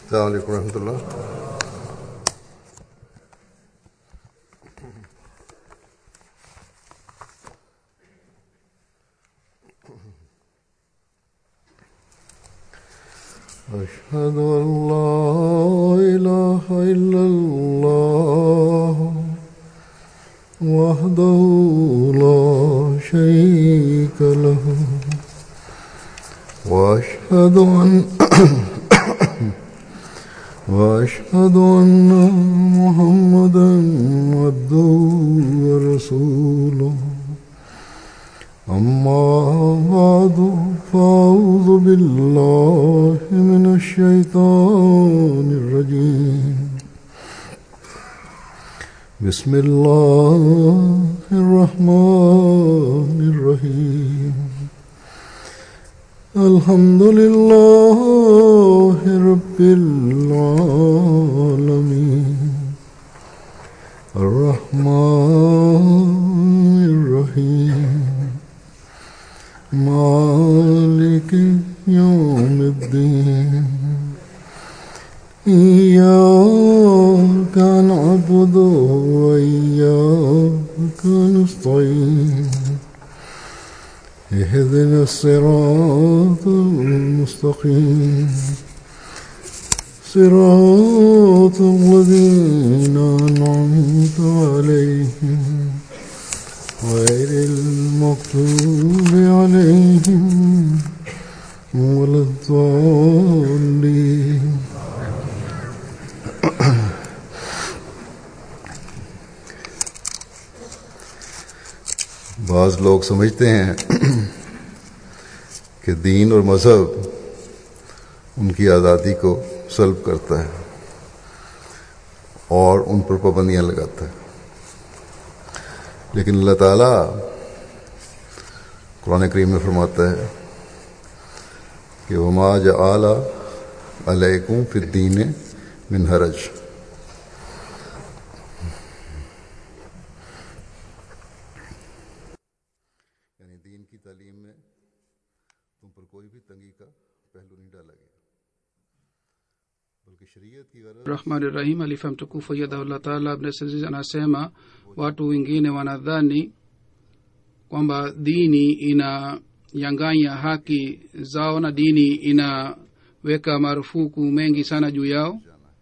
السلام عليكم ورحمة الله أشهد أن لا إله إلا الله وحده لا شريك له وأشهد أن وأشهد أن محمدا عبده ورسوله أما بعد فأعوذ بالله من الشيطان الرجيم بسم الله الرحمن الرحيم الحمد لله رب العالمين الرحمن الرحيم مالك يوم الدين إياك نعبد وإياك نستعين اهدنا الصراط المستقيم صراط الذين أنعمت عليهم غير المغضوب عليهم ولا الضالين बाज लोग समझते हैं कि दीन और मज़हब उनकी आज़ादी को सल्ब करता है और उन पर पाबंदियां लगाता है लेकिन अल्लाह ताला कुरान करीम में फरमाता है कि वमा आला अलैकुम फिद्दीन मिन हरज यानी दीन की तालीम में तुम पर कोई भी तंगी का पहलू नहीं डाला गया बल्कि शरीयत की गरज rahmani rahim alifa mtukufu yadahullah taala abnasaiz anasema watu wengine wanadhani kwamba dini inayanganya haki zao na dini inaweka marufuku mengi sana juu yao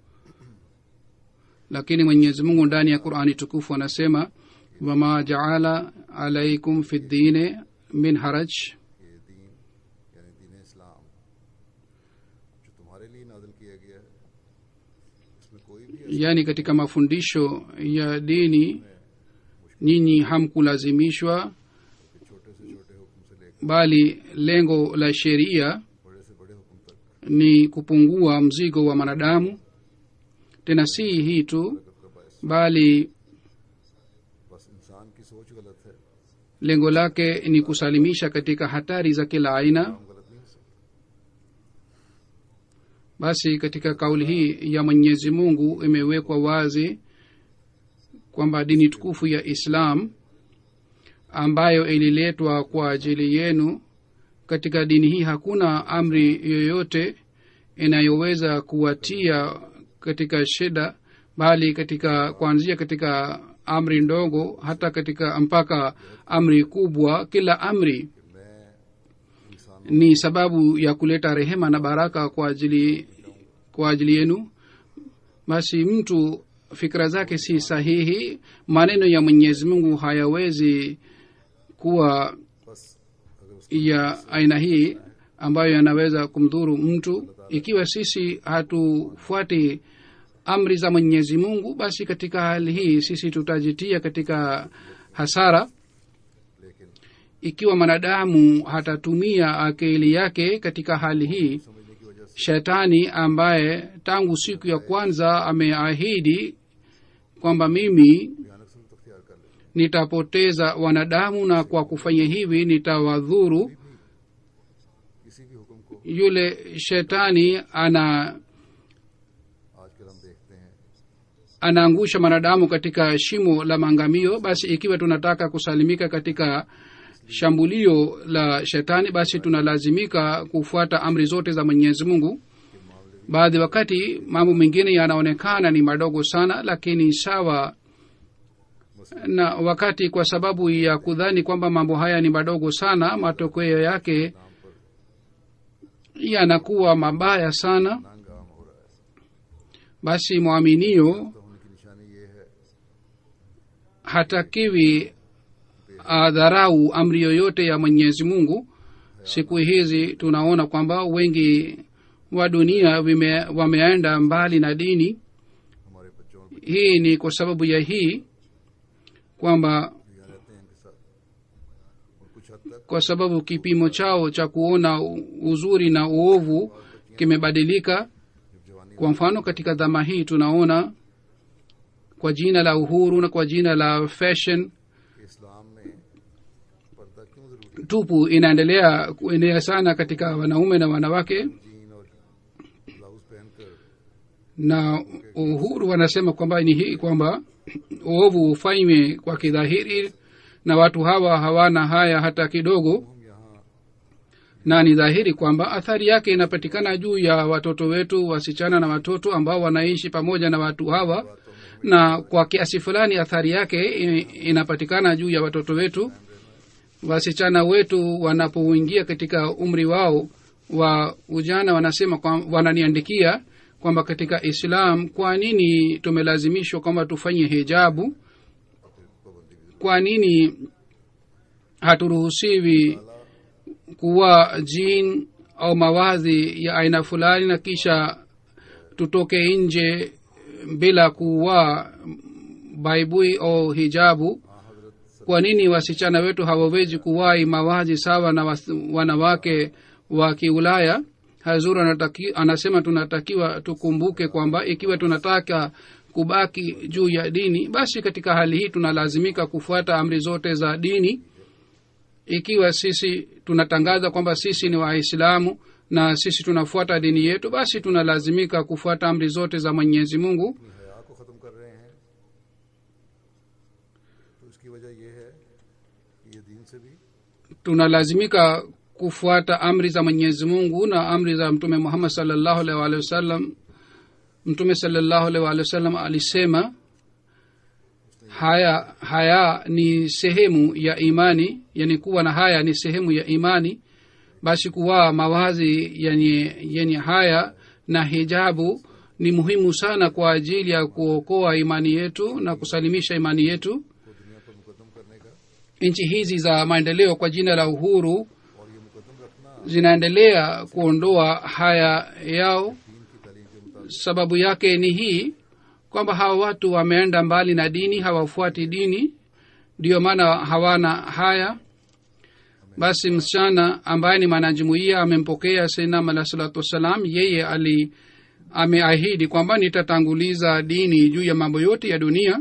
lakini mwenyezi mungu ndani ya qurani tukufu anasema wama jaala alaikum fi ddine min haraj ये दीन यानी दीन इस्लाम जो तुम्हारे लिए नाजिल किया गया है इसमें कोई भी yaani katika mafundisho ya dini nyinyi hamkulazimishwa छोटे से छोटे हुक्म से लेकर bali lengo la sheria बड़े से बड़े हुक्म तक ni kupungua mzigo wa mwanadamu tena si hii tu bali बस इंसान की सोच गलत है lengo lake ni kusalimisha katika hatari za kila aina हम गलत नहीं हो सकते basi katika kauli hii ya mwenyezi mungu imewekwa wazi kwamba dini tukufu ya islam ambayo ililetwa kwa ajili yenu katika dini hii hakuna amri yoyote inayoweza kuwatia katika shida bali katika kuanzia katika amri ndogo hata katika mpaka amri kubwa kila amri ni sababu ya kuleta rehema na baraka kwa ajili kwa ajili yenu basi mtu fikra zake si sahihi maneno ya mwenyezi mungu hayawezi kuwa ya aina hii ambayo yanaweza kumdhuru mtu ikiwa sisi hatufuati amri za mwenyezi mungu basi katika hali hii sisi tutajitia katika hasara ikiwa mwanadamu hatatumia akili yake katika hali hii shetani ambaye tangu siku ya kwanza ameahidi kwamba mimi nitapoteza wanadamu na kwa kufanya hivi nitawadhuru किसी भी हुक्म को yule shetani ana आजकल हम देखते हैं anaangusha mwanadamu katika shimo la maangamio basi ikiwa tunataka kusalimika katika shambulio la shetani basi tunalazimika kufuata amri zote za mwenyezi mungu baadhi wakati mambo mengine yanaonekana ni madogo sana lakini sawa na wakati kwa sababu ya kudhani kwamba mambo haya ni madogo sana matokeo yake yanakuwa mabaya sana नांग आम हो रहा है basi mwaminio तो होने की निशानी ये है hatakiwi adharau amri yoyote ya mwenyezi mungu siku hizi tunaona kwamba wengi wa dunia wime, wameenda mbali na dini हमारे बच्चों और hii ni kwa sababu ya hii kwamba यहाँ रहते हैं इनके साथ और कुछ हद तक kwa sababu kipimo chao cha kuona u- uzuri na uovu kimebadilika जब जवानी kwa mfano katika dhama hii tunaona kwa jina la uhuru na kwa jina la fashion के इस्लाम में पर्दा क्यों जरूरी है tupu inaendelea kuenea sana katika wanaume na wanawake jean और blouse पहनकर na uhuru wanasema kwamba ni hii kwamba uovu ufanywe kwa kidhahiri na watu hawa hawana haya hata kidogo हम यहाँ na ni dhahiri kwamba athari yake inapatikana juu ya watoto wetu wasichana na watoto ambao wanaishi pamoja na watu hawa na kwa kiasi fulani athari yake i- inapatikana juu ya watoto wetu wasichana wetu wanapoingia katika umri wao wa ujana wanasema kwa, wananiandikia kwamba katika islam kwa nini tumelazimishwa kwamba tufanye hijabu kwa nini haturuhusiwi kuwa jin au mawazi ya aina fulani na kisha tutoke nje bila kuwa baibui au hijabu kwa nini wasichana wetu hawawezi kuwai mawazi sawa na was, wanawake wa kiulaya hazur anataki, anasema tunatakiwa tukumbuke kwamba ikiwa tunataka kubaki juu ya dini basi katika hali hii tunalazimika kufuata amri zote za dini ikiwa sisi tunatangaza kwamba sisi ni waislamu na sisi tunafuata dini yetu basi tunalazimika kufuata amri zote za mwenyezi mungu अपनी हया को ख़त्म कर रहे हैं तो इसकी वजह यह है कि ये दीन से भी tunalazimika kufuata amri za mwenyezi mungu na amri za mtume muhammad salllahu alaihi waalihi wasallam mtume salllahu alaihi waalihi wasallam alisema haya haya ni sehemu ya imani yani kuwa na haya ni sehemu ya imani basi kuwaa mawazi yenye yenye haya na hijabu ni muhimu sana kwa ajili ya kuokoa imani yetu na kusalimisha imani yetu को दुनिया पर मुकदम करने का nchi hizi za maendeleo kwa jina la uhuru और ये मुकदम रखना zinaendelea kuondoa haya yao दीन की तालीम के मुताबिक sababu yake ni hii kwamba hawa watu wameenda mbali na dini hawafuati dini ndiyo maana hawana haya basi msichana ambaye ni mwanajumuia amempokea sainam alah salatu wassalam yeye ali ameahidi kwamba nitatanguliza dini juu ya mambo yote ya dunia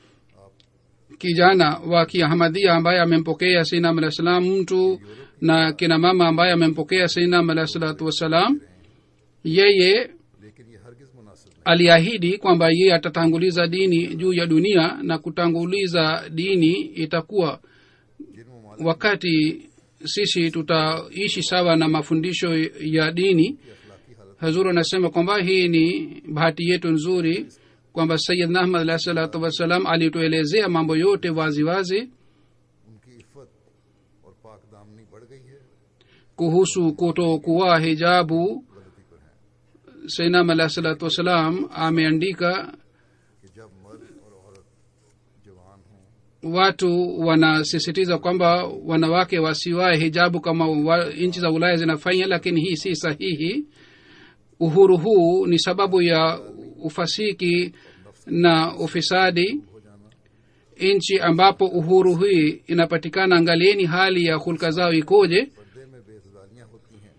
kijana wa kiahmadhia ambaye amempokea sainam alah salam mtu na kina mama ambaye amempokea sainam alah salatu wassalam yeye लेकिन ये हरगिज मुनासिब नहीं aliahidi kwamba yeye atatanguliza dini juu ya dunia na kutanguliza dini itakuwa जिन ममालिक wakati sisi tutaishi sawa na mafundisho ya dini की अखलाकी हालत hazur anasema kwamba hii ni bahati yetu nzuri kwamba sayidna ahmad alahi salatu wassalam alituelezea mambo yote wazi wazi उनकी इफ़त और पाक दामनी बढ़ गई है kuhusu kutokuwa hijabu गलती पर है sainam alahi salatu wassalam ameandika कि जब मर्द और औरत जवान हों watu wanasisitiza kwamba wanawake wasiwae hijabu kama wa, nchi za ulaya zinafanya lakini hii si sahihi uhuru huu ni sababu ya ufasiki na ufisadi हो जाना nchi ambapo uhuru hii inapatikana angalieni hali ya hulka zao ikoje पर्दे में बेतदारियां होती हैं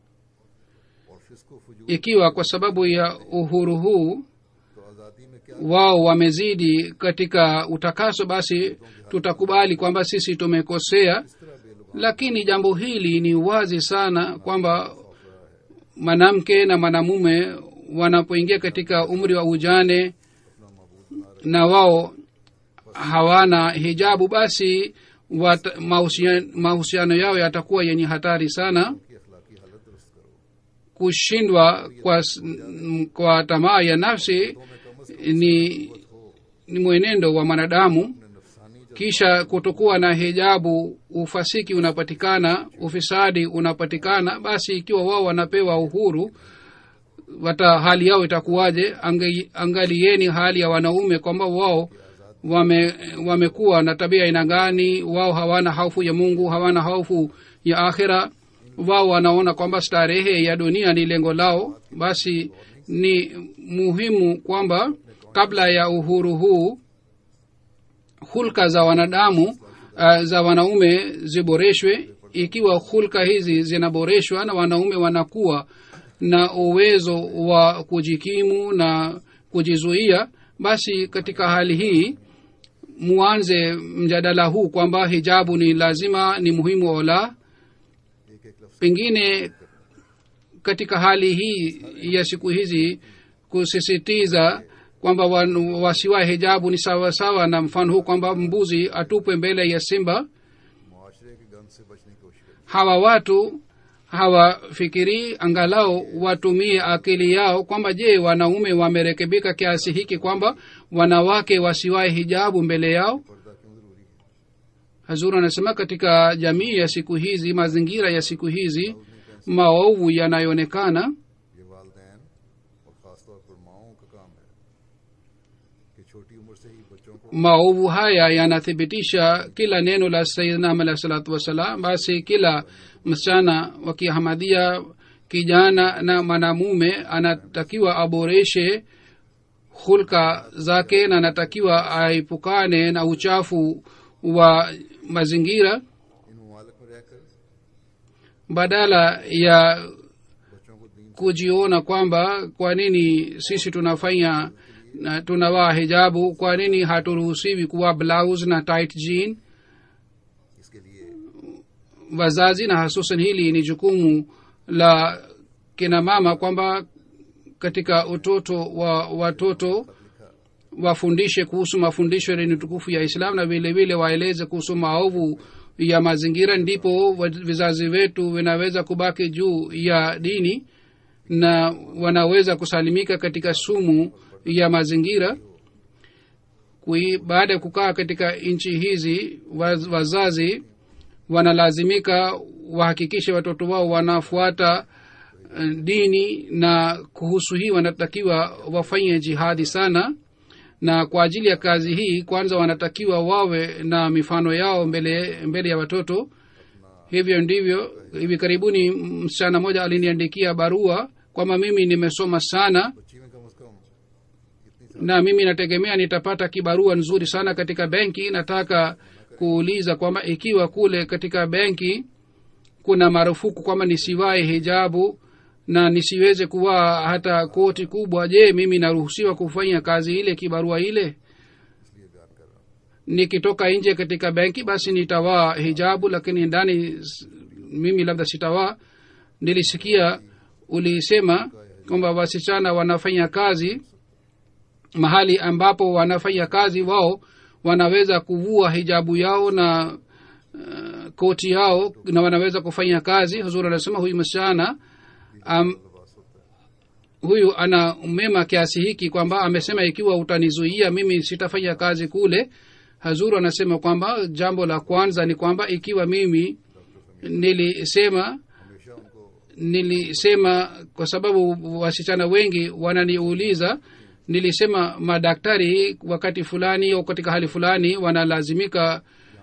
और फिस्को फजूल ikiwa kwa sababu ya uhuru huu तो आज़ादी में क्या wao wamezidi katika utakaso basi tutakubali kwamba sisi tumekosea इस तरह बेलुगाम lakini jambo hili ni wazi sana kwamba mwanamke na mwanamume wanapoingia katika umri wa ujane अपना मबूद बना रहे na wao hawana hijabu basi wat- mahusian- mahusiano yao yatakuwa yenye hatari sana की अखलाकी हालत दुरुस्त करो kushindwa kwa, s- m- kwa tamaa ya nafsi ni, ni mwenendo wa mwanadamu नफसानी kisha kutokuwa na hijabu ufasiki unapatikana ufisadi unapatikana basi ikiwa wao wanapewa uhuru wata hali yao itakuwaje Ange- angalieni hali ya wanaume kwamba wao wame wamekuwa na tabia aina gani wao hawana hofu ya mungu hawana hofu ya akhira wao wanaona kwamba starehe ya dunia ni lengo lao basi ni muhimu kwamba kabla ya uhuru huu hulka za wanadamu uh, za wanaume ziboreshwe ikiwa hulka hizi zinaboreshwa na wanaume wanakuwa na uwezo wa kujikimu na kujizuia basi katika hali hii muanze mjadala huu kwamba hijabu ni lazima ni muhimu au la एक एक लफ्ज pengine katika hali hii ya siku hizi kusisitiza kwamba wan- wasiwae hijabu ni sawa sawa na mfano huu kwamba mbuzi atupwe mbele ya simba मुआशरे के गंद से बचने की कोशिश करें hawa watu hawafikirii angalau watumie akili yao kwamba je wanaume wamerekebika kiasi hiki kwamba wanawake wasiwae hijabu mbele yao पर्दा क्यों जरूरी है hazur anasema katika jamii ya siku hizi mazingira ya siku hizi maovu yanayoonekana ये वालदेन और ख़ासतौर पर माओं का काम है कि छोटी उम्र से ही बच्चों को maovu haya yanathibitisha kila neno la sayidnam alahi salatu wassalam basi kila msichana wa kihamadia kijana na mwanamume anatakiwa aboreshe hulka zake na anatakiwa aepukane na uchafu wa mazingira इन ममालिक में रहकर badala ya बच्चों को दीन kujiona kwamba kwa nini sisi tunafanya na tunavaa hijabu kwa nini haturuhusiwi kuwa blouse na tight jean इसके लिए wazazi na hasusan hili ni jukumu la kina mama kwamba katika utoto wa watoto wafundishe kuhusu mafundisho yenye tukufu ya islam na vile vile waeleze kuhusu maovu ya mazingira ndipo wa- vizazi wetu vinaweza kubaki juu ya dini na wanaweza kusalimika katika sumu ya mazingira Kui, baada ya kukaa katika nchi hizi waz, wazazi wanalazimika wahakikishe watoto wao wanafuata eh, dini na kuhusu hii wanatakiwa wafanye jihadi sana na kwa ajili ya kazi hii kwanza wanatakiwa wawe na mifano yao mbele mbele ya watoto hivyo ndivyo hivi karibuni msichana mmoja aliniandikia barua kwamba mimi nimesoma sana बच्ची में कम अज कम इतनी na mimi nategemea nitapata kibarua nzuri sana katika benki nataka kuuliza kwamba ikiwa kule katika benki kuna marufuku kwamba nisiwae hijabu na nisiweze kuvaa hata koti kubwa je mimi naruhusiwa kufanya kazi ile kibarua ile इसलिए बयान कर रहा हूँ nikitoka nje katika benki basi nitavaa hijabu lakini ndani s- mimi labda sitavaa nilisikia ulisema kwamba wasichana wanafanya kazi mahali ambapo wanafanya kazi wao wanaweza kuvua hijabu yao na uh, koti yao na wanaweza kufanya kazi huzuri anasema huyu msichana um, लिबास होता है huyu ana mema kiasi hiki kwamba amesema ikiwa utanizuia mimi sitafanya kazi kule hazuru anasema kwamba jambo la kwanza ni kwamba ikiwa mimi nilisema हमेशा उनको nilisema kwa sababu wasichana wengi wananiuliza nilisema madaktari wakati fulani au katika hali fulani wanalazimika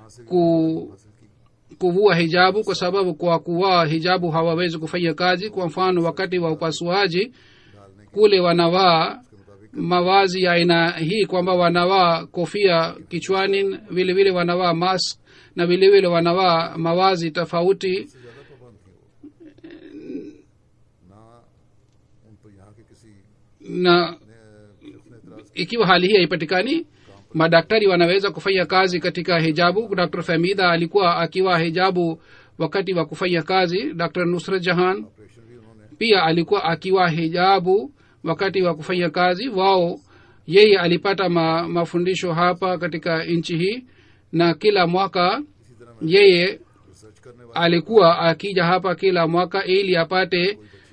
ku, kuvua hijabu kwa sababu kwa kuvaa hijabu hawawezi kufanya kazi kwa mfano wakati wa upasuaji kule wanavaa mavazi ya aina hii kwamba wanavaa kofia kichwani vile vile wanavaa mask na vile vile wanavaa mavazi tofauti से ज्यादा पाबंद थी वो ना उन पर यहाँ के किसी na ने शख्स ने एतराज ikiwa hali hii haipatikani madaktari wanaweza kufanya kazi katika hijabu dr famida alikuwa akiwa hijabu wakati wa kufanya kazi dr nusrat jahan operation भी उन्होंने pia alikuwa akiwa hijabu wakati wa kufanya kazi wao yeye alipata ma, mafundisho hapa katika nchi hii na kila mwaka इसी तरह मैं yeye research करने वाले alikuwa akija hapa kila mwaka ili apate कोई बच्ची अगर इतनी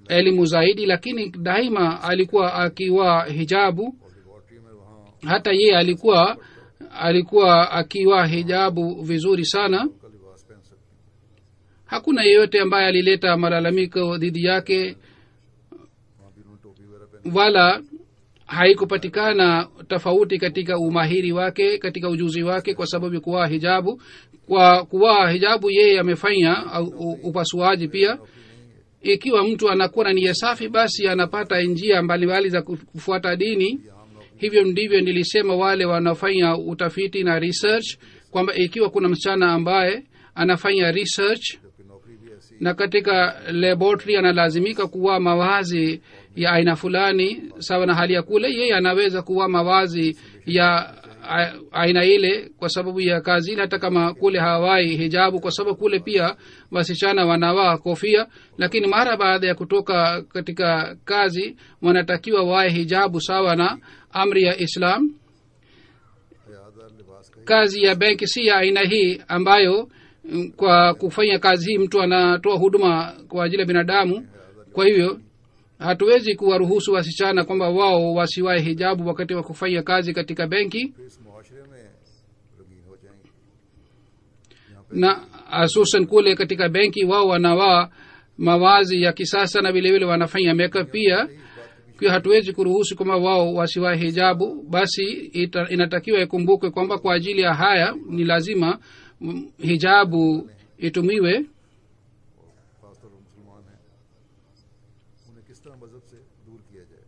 elimu zaidi lakini daima alikuwa akiwa hijabu और लेबॉर्ट्री में वहाँ hata yeye alikuwa alikuwa akiwa hijabu vizuri sana उनका लिबास पहन सकते हैं hakuna yeyote ambaye alileta malalamiko dhidi yake वहाँ भी उन्होंने टोपी वगैरह पहनी wala haikupatikana tofauti katika umahiri wake katika ujuzi wake kwa sababu ya kuvaa hijabu kwa kuvaa hijabu yeye amefanya au- u- upasuaji pia ikiwa mtu anakuwa na nia safi basi anapata njia mbalimbali za kuf- kufuata dini hivyo ndivyo nilisema wale wanaofanya utafiti na research kwamba ikiwa kuna msichana ambaye anafanya research जबकि नौकरी भी ऐसी na katika laboratory analazimika kuwa mawazi ya aina fulani sawa na hali ya kule yeye anaweza kuwa mawazi ya a- aina ile kwa sababu ya kazi ile hata kama kule hawai hijabu kwa sababu kule pia wasichana wanavaa kofia lakini mara baada ya kutoka katika kazi wanatakiwa wae hijabu sawa na amri ya islam हयादार लिबास का ही kazi ya benki si ya aina hii ambayo mm, kwa kufanya kazi hii mtu anatoa huduma kwa ajili ya binadamu kwa hivyo hatuwezi kuwaruhusu wasichana kwamba wao wasiwae hijabu wakati wa kufanya kazi katika benki फिर इस मुआशरे में रंगीन हो जाएंगे यहाँ पे na hususan kule katika benki wao wanavaa mawazi ya kisasa na vilevile wanafanya makeup pia kwa hatuwezi kuruhusu kwamba wao wasiwae hijabu basi ita, inatakiwa ikumbukwe kwamba kwa ajili ya haya ni lazima mm, hijabu itumiwe खासतौर पर मुसलमान हैं उन्हें किस तरह मजहब से दूर किया जाए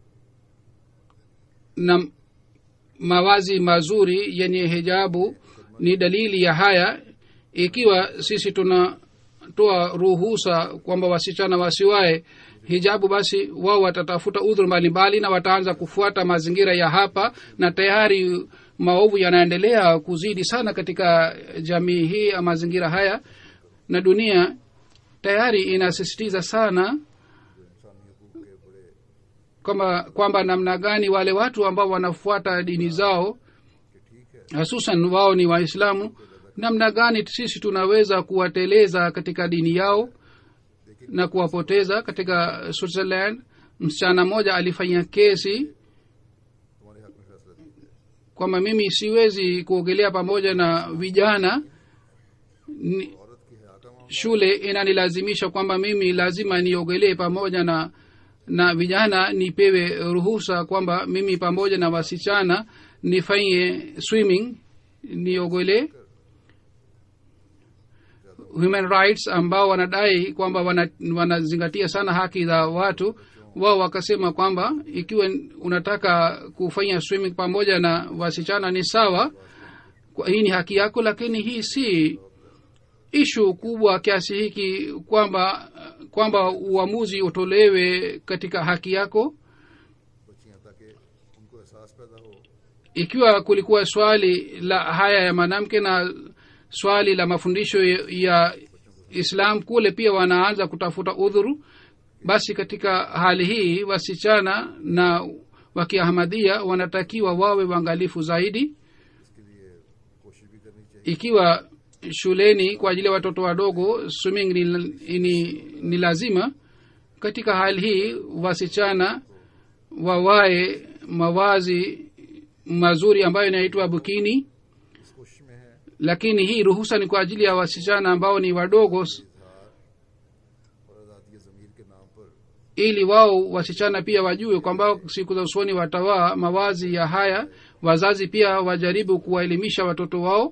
na mawazi mazuri yenye hijabu ni dalili ya haya ikiwa sisi tunatoa ruhusa kwamba wasichana wasiwae hijabu basi wao watatafuta udhuru mbalimbali na wataanza kufuata mazingira ya hapa na tayari maovu yanaendelea kuzidi sana katika jamii hii ya mazingira haya na dunia tayari inasisitiza sana kwamba kwamba namna gani wale watu ambao wanafuata dini zao hususan wao ni waislamu namna gani sisi tunaweza kuwateleza katika dini yao na kuwapoteza katika switzerland msichana mmoja alifanya kesi तुम्हारे हक में फैसला दीजिए kwamba mimi siwezi kuogelea pamoja na vijana ni, औरत की हया का मामला shule inanilazimisha kwamba mimi lazima niogelee pamoja na na vijana nipewe ruhusa kwamba mimi pamoja na wasichana nifanye swimming niogelee human rights ambao wanadai kwamba wana- wanazingatia sana haki za watu wao wakasema kwamba ikiwa unataka kufanya swimming pamoja na wasichana ni sawa kwa- hii ni haki yako lakini hii si ishu kubwa kiasi hiki kwamba kwamba uamuzi utolewe katika haki yako बच्चियां ताकि उनको एहसास पैदा हो ikiwa kulikuwa swali la haya ya mwanamke na swali la mafundisho ya- ya islam kule pia wanaanza kutafuta udhuru basi katika hali hii wasichana na wakiahmadia wanatakiwa wawe waangalifu zaidi इसके लिए कोशिश भी करनी चाहिए ikiwa shuleni kwa ajili ya watoto wadogo swimming ni, ni, ni lazima katika hali hii wasichana wawae mawazi mazuri ambayo inaitwa bukini इस कोशिश में है lakini hii ruhusa ni kwa ajili ya wasichana ambao ni wadogo s- और आज़ादी ज़मीर के नाम पर ili wao wasichana pia wajue kwamba siku za usoni watawaa mawazi ya haya wazazi pia wajaribu kuwaelimisha watoto wao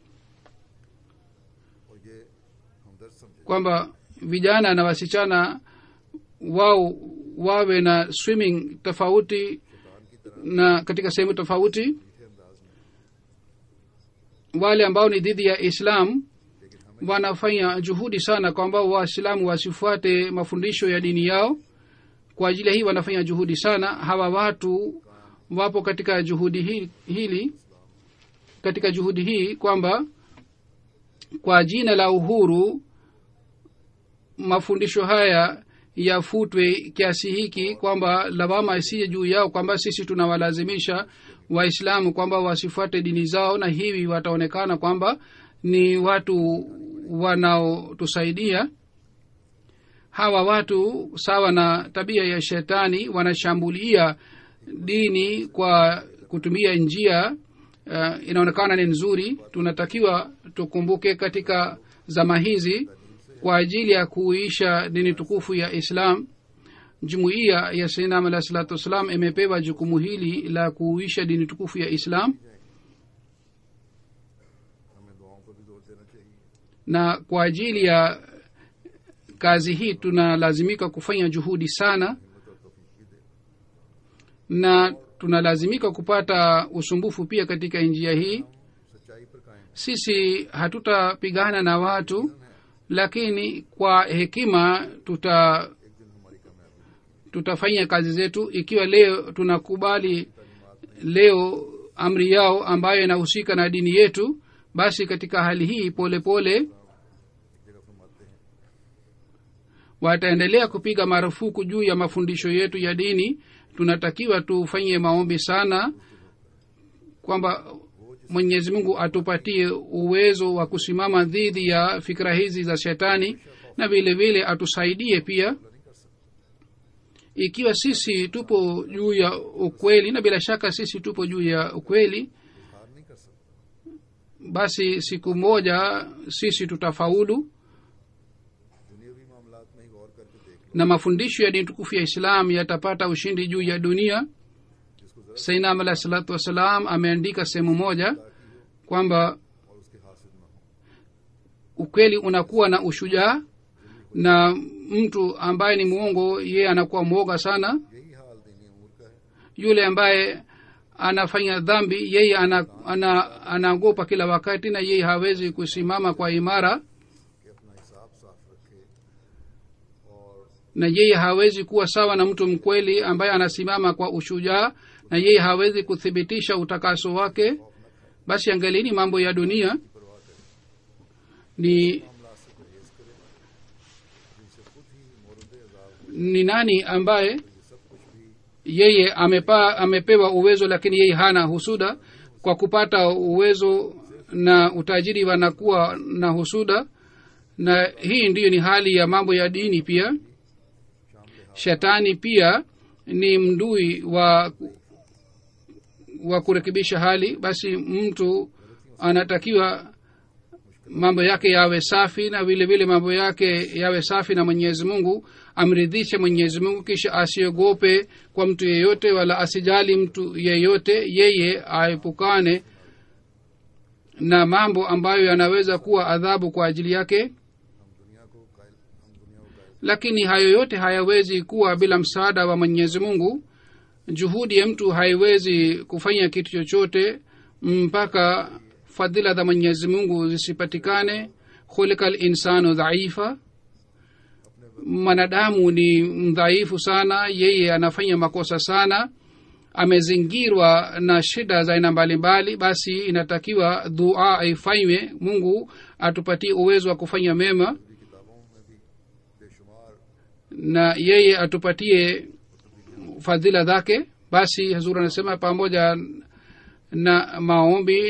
और ये हमदर्द समझे kwamba vijana na wasichana wao wawe na swimming tofauti na katika sehemu tofauti मीठे अंदाज में wale ambao ni dhidi ya islam wanafanya juhudi sana kwamba waislamu wasifuate mafundisho ya dini yao kwa ajili ya hii wanafanya juhudi sana hawa watu wapo katika juhudi hili, hili katika juhudi hii kwamba kwa jina la uhuru mafundisho haya yafutwe kiasi hiki kwamba lawama isije juu yao kwamba sisi tunawalazimisha waislamu kwamba wasifuate dini zao na hivi wataonekana kwamba ni watu wanaotusaidia hawa watu sawa na tabia ya shetani wanashambulia dini kwa kutumia njia uh, inaonekana ni nzuri tunatakiwa tukumbuke katika zama hizi kwa ajili ya kuisha dini tukufu ya islam jumuiya ya sainam alah salatu wassalam imepewa jukumu hili la kuisha dini tukufu ya islam हमें दुआओं पर भी जोर देना चाहिए na kwa ajili ya kazi hii tunalazimika kufanya juhudi sana हिम्मत और तौफीक भी दे na tunalazimika kupata usumbufu pia katika njia hii सच्चाई पर कायम sisi hatutapigana na watu lakini kwa hekima tuta एक दिन हमारी कामयाबी tutafanya kazi zetu ikiwa leo tunakubali leo amri yao ambayo inahusika na dini yetu basi katika hali hii pole pole एक जगह फरमाते हैं wataendelea kupiga marufuku juu ya mafundisho yetu ya dini tunatakiwa tufanye maombi sana kwamba mwenyezi mungu atupatie uwezo wa kusimama dhidi ya fikra hizi za shetani na vile vile atusaidie pia ikiwa sisi tupo juu ya ukweli na bila shaka sisi tupo juu ya ukweli हार नहीं कर सकता basi siku moja sisi tutafaulu दुनियावी मामलात में ही गौर करके देख लो na mafundisho ya dini tukufu ya islam yatapata ushindi juu ya dunia जिसको जरा sainam alah salatu wassalam ameandika sehemu moja kwamba और उसके हासिल न हो ukweli unakuwa na ushujaa na mtu ambaye ni mwongo yeye anakuwa mwoga sana यही हाल दीनी उमूर का है yule ambaye anafanya dhambi yeye anaogopa ana, anaogopa kila wakati na yeye hawezi kusimama kwa imara कि अपना हिसाब साफ रखे और na yeye hawezi kuwa sawa na mtu mkweli ambaye anasimama kwa ushujaa na yeye hawezi kuthibitisha utakaso wake basi angalini mambo ya dunia परवाह करे ni मामला से परहेज करे जिनसे खुद ही मोरद अजाब हो ni nani ambaye ये सब कुछ भी yeye amepa, amepewa uwezo lakini yeye hana husuda kwa kupata uwezo na utajiri wanakuwa na husuda na hii ndiyo ni hali ya mambo ya dini pia shetani pia ni mdui wa wa kurekebisha hali basi mtu anatakiwa mambo yake yawe safi na vile vile mambo yake yawe safi na mwenyezi mungu amridhishe mwenyezi mungu kisha asiogope kwa mtu yeyote wala asijali mtu yeyote yeye aepukane na mambo ambayo yanaweza kuwa adhabu kwa ajili yake हम दुनिया को कायल हम दुनिया को कायल lakini hayo yote hayawezi kuwa bila msaada wa mwenyezi mungu juhudi ya mtu haiwezi kufanya kitu chochote mpaka fadhila za mwenyezi mungu zisipatikane khulika linsanu dhaifa mwanadamu ni mdhaifu sana yeye anafanya makosa sana amezingirwa na shida za aina mbalimbali basi inatakiwa dua ifanywe mungu atupatie uwezo wa kufanya mema किताबों में भी बेशुमार na yeye atupatie fadhila zake basi hazur anasema pamoja na maombi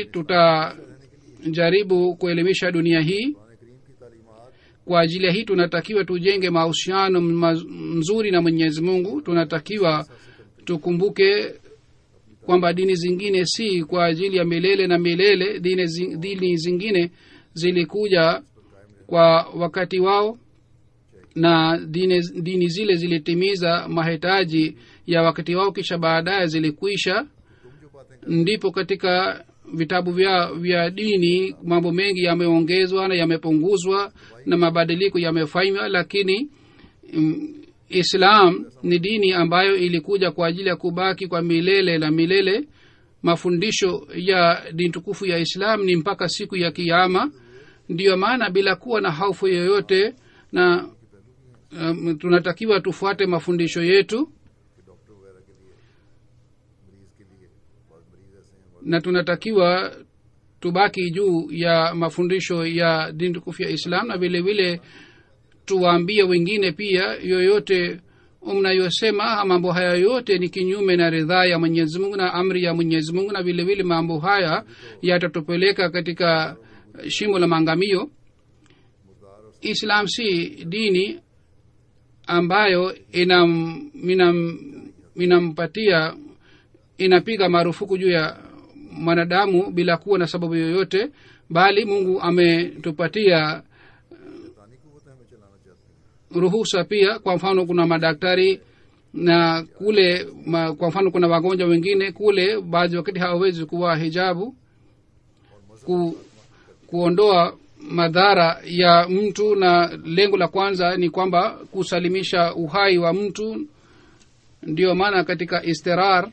tutajaribu kuelimisha dunia hii Quran करीम की तालीमात kwa ajili ya hii tunatakiwa tujenge mahusiano maz- mzuri na mwenyezi mungu tunatakiwa tukumbuke kwamba dini zingine si kwa ajili ya milele na milele dini, zi- dini zingine zilikuja kwa wakati wao na dini, dini zile zilitimiza mahitaji ya wakati wao kisha baadaye zilikwisha तुम जो बातें ndipo katika vitabu vya vya dini mambo mengi yameongezwa na yamepunguzwa na mabadiliko yamefanywa lakini mm, islam ni dini ambayo ilikuja kwa ajili ya kubaki kwa milele na milele mafundisho ya dini tukufu ya islam ni mpaka siku ya kiama ndiyo maana bila kuwa na hofu yoyote na um, tunatakiwa tufuate mafundisho yetu कि doctor वगैरह के लिए मरीज के लिए बहुत मरीज ऐसे हैं बहुत na tunatakiwa tubaki juu ya mafundisho ya dini tukufu ya islam na vile vile tuwaambie wengine pia yoyote mnayosema mambo haya yote ni kinyume na ridhaa ya mwenyezi mungu na amri ya mwenyezi mungu na vile vile mambo haya yatatupeleka katika shimo la maangamio मुर्दार और islam si dini ambayo inam, inam, inampatia inapiga marufuku juu ya mwanadamu bila kuwa na sababu yoyote bali mungu ametupatia शैतानी कुवतें हमें चलाना चाहते हैं ruhusa pia kwa mfano kuna madaktari na kule ma, kwa mfano kuna wagonjwa wengine kule baadhi wakati hawawezi kuwa hijabu ku, kuondoa madhara ya mtu na lengo la kwanza ni kwamba kusalimisha uhai wa mtu ndio maana katika istirar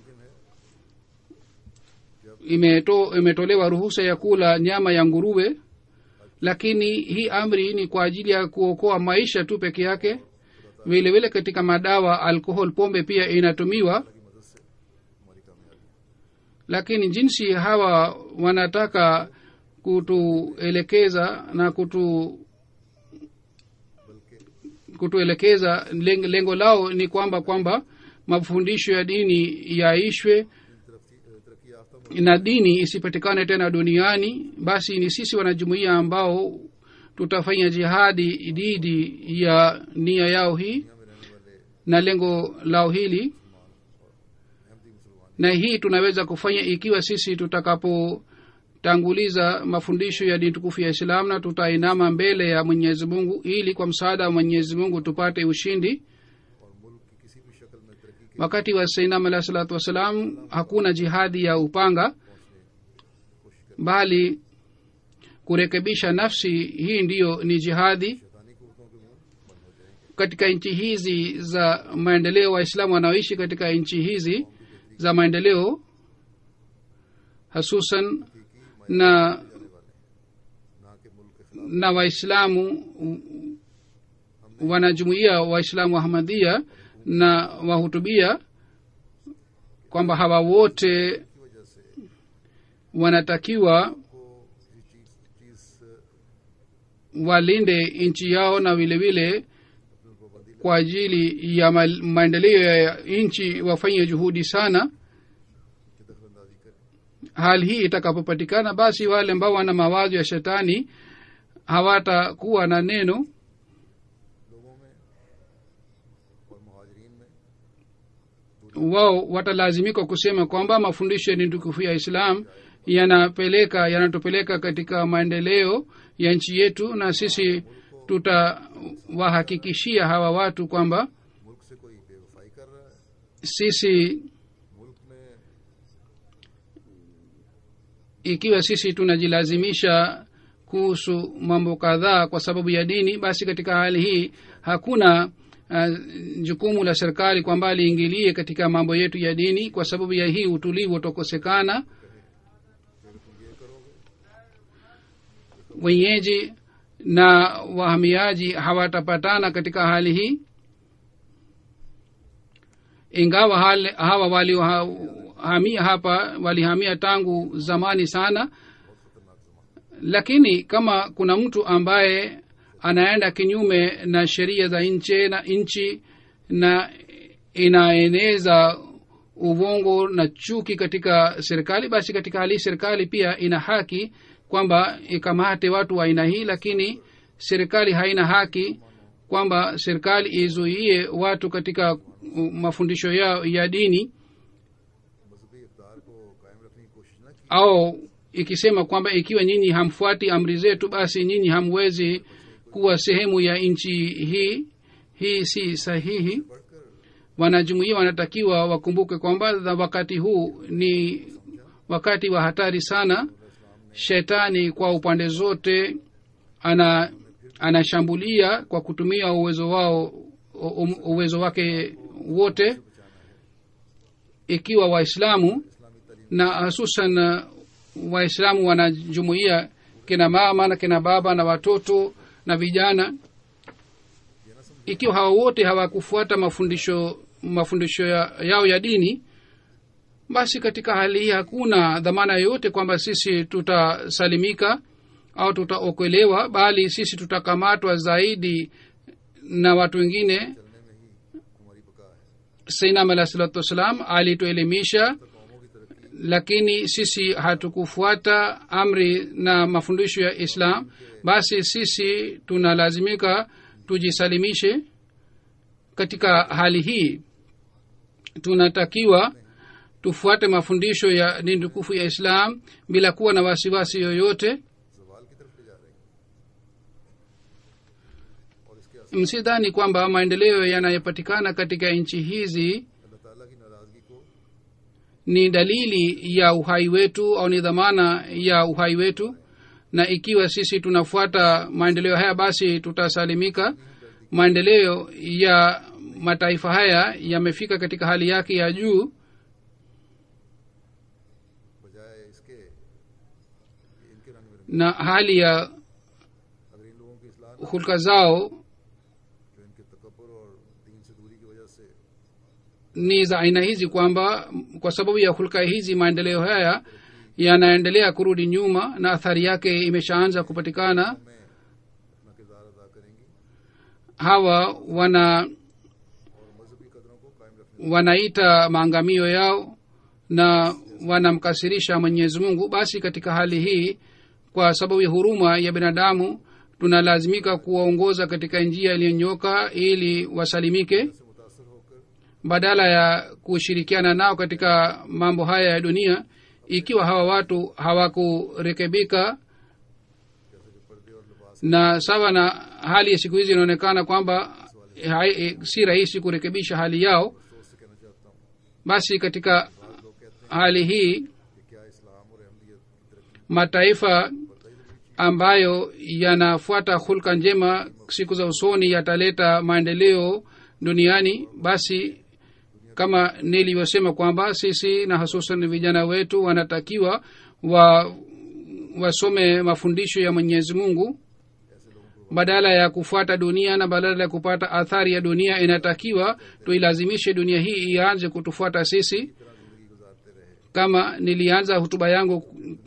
imeto, imetolewa ruhusa ya kula nyama ya nguruwe lakini hii amri ni kwa ajili ya kuokoa maisha tu peke yake vile vile katika madawa alkohol pombe pia inatumiwa lakini jinsi hawa wanataka kutuelekeza na kutu kutuelekeza lengo, lengo lao ni kwamba kwamba mafundisho ya dini yaishwe तरक्की याफ्ता na dini isipatikane tena duniani basi ni sisi wanajumuia ambao tutafanya jihadi dhidi ya nia yao hii में रहने वाले na lengo lao hili Ahmadi मुसलमान na hii tunaweza kufanya ikiwa sisi tutakapotanguliza mafundisho ya dini tukufu ya islam na tutainama mbele ya mwenyezi mungu ili kwa msaada wa mwenyezi mungu tupate ushindi और मुल्क की किसी भी शक्ल में तरक्की के wakati wa sainam alahi salatu wassalam hakuna jihadi ya upanga bali kurekebisha nafsi hii ndiyo ni jihadi शैतानी कुवतों के मुंह बंद हो जाएंगे katika nchi hizi za maendeleo waislamu wanaoishi katika nchi hizi za maendeleo hasusan na जाने वाले ना कि मुल्क के खिलाफ na waislamu wanajumuia waislamu wa ahmadhia na wahutubia kwamba hawa wote की वजह से wanatakiwa को ये चीज चीज walinde nchi yao na vile vile kwa ajili ya ma- maendeleo ya nchi wafanye juhudi sana की दखल अंदाजी करें hali hii itakapopatikana basi wale ambao wana mawazo ya shetani hawatakuwa na neno लोगों में और मुहाजरीन में wao watalazimika kusema kwamba mafundisho ya dini tukufu ya islam yanapeleka yanatupeleka katika maendeleo ya nchi yetu na sisi tutawahakikishia hawa watu kwamba मुल्क से कोई बेवफाई कर रहा है sisi मुल्क में ikiwa sisi tunajilazimisha kuhusu mambo kadhaa kwa sababu ya dini basi katika hali hii hakuna uh, jukumu la serikali kwamba liingilie katika mambo yetu ya dini kwa sababu ya hii utulivu utakosekana wenyeji na wahamiaji hawatapatana katika hali hii ingawa hali, hawa waliohamia hapa walihamia tangu zamani sana lakini kama kuna mtu ambaye anaenda kinyume na sheria za nchi na nchi na inaeneza uvongo na chuki katika serikali basi katika hali hii serikali pia ina haki kwamba ikamate watu wa aina hii lakini serikali haina haki kwamba serikali izuie watu katika uh, mafundisho yao ya dini मजहबी इकदार को कायम रखने की कोशिश न की au ikisema kwamba ikiwa nyinyi hamfuati amri zetu basi nyinyi hamwezi kuwa sehemu ya nchi hii hii si sahihi बढ़कर wanajumuia wanatakiwa wakumbuke kwamba na wakati huu ni wakati wa hatari sana shetani kwa upande zote ana anashambulia kwa kutumia uwezo wao u- uwezo wake wote ikiwa waislamu na hususan uh, waislamu wanajumuia kina mama na kina baba na watoto na vijana ikiwa hawa wote hawakufuata mafundisho mafundisho ya, yao ya dini basi katika hali hii hakuna dhamana yoyote kwamba sisi tutasalimika au tutaokolewa bali sisi tutakamatwa zaidi na watu wengine चलने में ही हमारी बका है sainam alah salatu wassalam alituelimisha कौमों की तरक्की lakini sisi hatukufuata amri na mafundisho ya islam basi sisi tunalazimika tujisalimishe katika hali hii tunatakiwa tufuate mafundisho ya dini tukufu ya islam bila kuwa na wasiwasi yoyote जवाल की तरफ ले जा रहे हैं और इसके असर msidhani kwamba maendeleo yanayopatikana katika nchi hizi अल्लाह ताला की नाराजगी को ni dalili ya uhai wetu au ni dhamana ya uhai wetu na ikiwa sisi tunafuata maendeleo haya basi tutasalimika maendeleo ya mataifa haya yamefika katika hali yake ya juu बजाय इसके कि इनके रंग में na hali ya अगर इन लोगों की इस्लाह न hulka zao जो इनके तकबर और दीन से दूरी की वजह से ni za aina hizi kwamba kwa sababu ya hulka hizi maendeleo haya yanaendelea kurudi nyuma na athari yake imeshaanza kupatikana में अपना किरदार अदा करेंगी hawa wana और मजहबी कदरों को कायम रखने wanaita maangamio yao na wanamkasirisha mwenyezi mungu basi katika hali hii kwa sababu ya huruma ya binadamu tunalazimika kuwaongoza katika njia iliyonyoka ili wasalimike से मुतासर होकर badala ya kushirikiana nao katika mambo haya ya dunia ikiwa hawa watu hawakurekebika जैसे कि पर्दे और लिबास na sawa na hali ya siku hizi inaonekana kwamba hai- si rahisi kurekebisha hali yao सोच से कहना चाहता हूँ basi katika लोग कहते hali hii हैं कि क्या इस्लाम और अहमदियत की तरक्की mataifa ambayo yanafuata hulka njema siku za usoni yataleta maendeleo duniani basi kama nilivyosema kwamba sisi na hususan vijana wetu wanatakiwa wa wasome mafundisho ya mwenyezi mungu badala ya kufuata dunia na badala ya kupata athari ya dunia inatakiwa tuilazimishe dunia hii ianze kutufuata sisi जिंदगी गुजारते रहे kama nilianza hutuba yangu